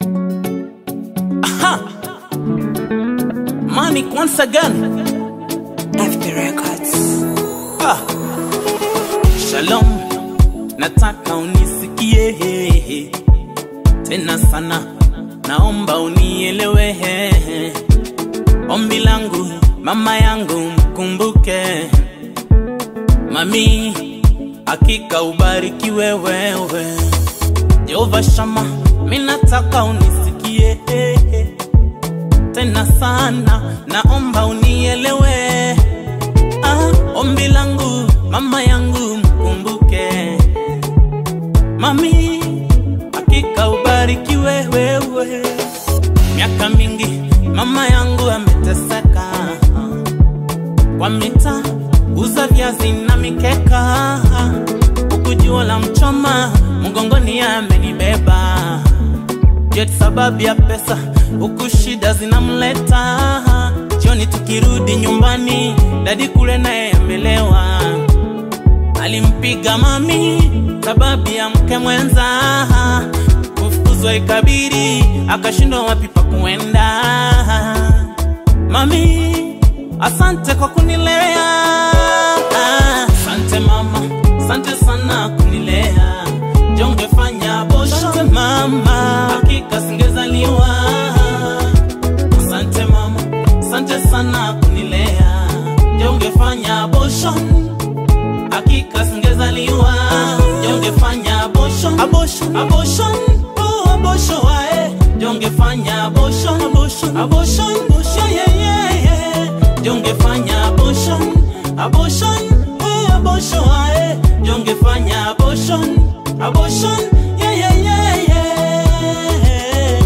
Aha! Manic once again. FB Records. Ah. Shalom, nataka unisikie tena sana, naomba unielewe. Ombi langu mama yangu mkumbuke, mami, hakika ubarikiwe wewe. Jehova Shama, mimi nataka unisikie tena sana, naomba unielewe. Ah, ombi langu mama yangu mkumbuke, mami, hakika ubarikiwe wewe. Miaka mingi mama yangu ameteseka kwa mita uza viazi na mikeka, huku jua la mchoma mgongoni amenibeba jet sababu ya pesa, huku shida zinamleta. Jioni tukirudi nyumbani, dadi kule naye amelewa, alimpiga mami sababu ya mke mwenza, kufukuzwa ikabidi, akashindwa wapi pa kuenda. Mami, asante kwa kunilea, asante mama, asante sana kunilea jongefanya bosho asante mama, hakika singezaliwa. Asante mama, asante sana kunilea, jongefanya bosho, hakika singezaliwa. Jongefanya abortion, abortion, abortion, oh abortion wae, jongefanya abortion, abortion, abortion, abortion, yeah, yeah, yeah. Jongefanya abortion, abortion, oh abortion wae, jongefanya abortion, abortion, yeah, yeah, yeah, yeah.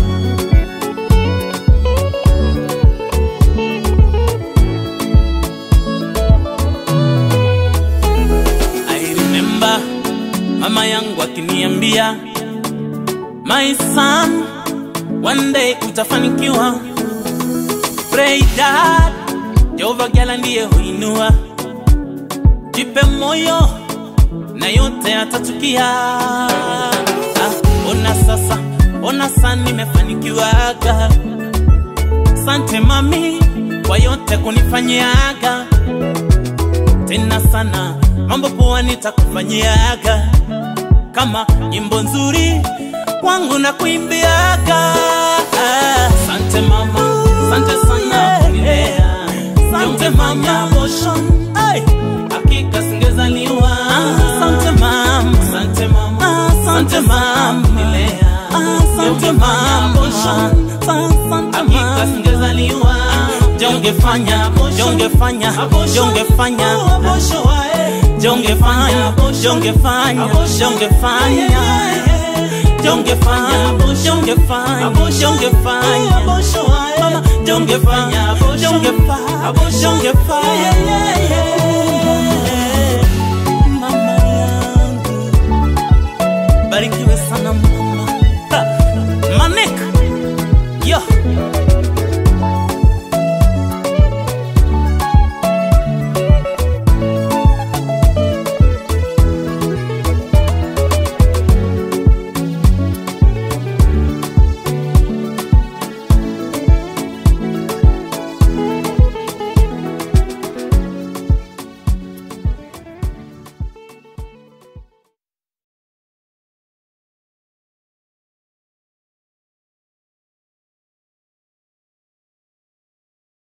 I remember mama yangu akiniambia my son, one day utafanikiwa. Pray dad, Jehova Gala ndiye huinua. Jipe moyo na yote atatukia. Ah, ona sasa, ona sasa nimefanikiwaga. Sante mami kwa yote kunifanyiaga tena sana, mambo poa nitakufanyiaga, kama nyimbo nzuri kwangu na kuimbiaga. Sante mama, sante sana kunilea, sante mama motion, ay, hakika singezaliwa. Sante mama, sante mama, sante mama kunilea, sante mama motion, hakika singezaliwa. Jongefanya, jongefanya, jongefanya, jongefanya, jongefanya, jongefanya, jongefanya, jongefanya, jongefanya, mama, jongefanya, jongefanya, jongefanya,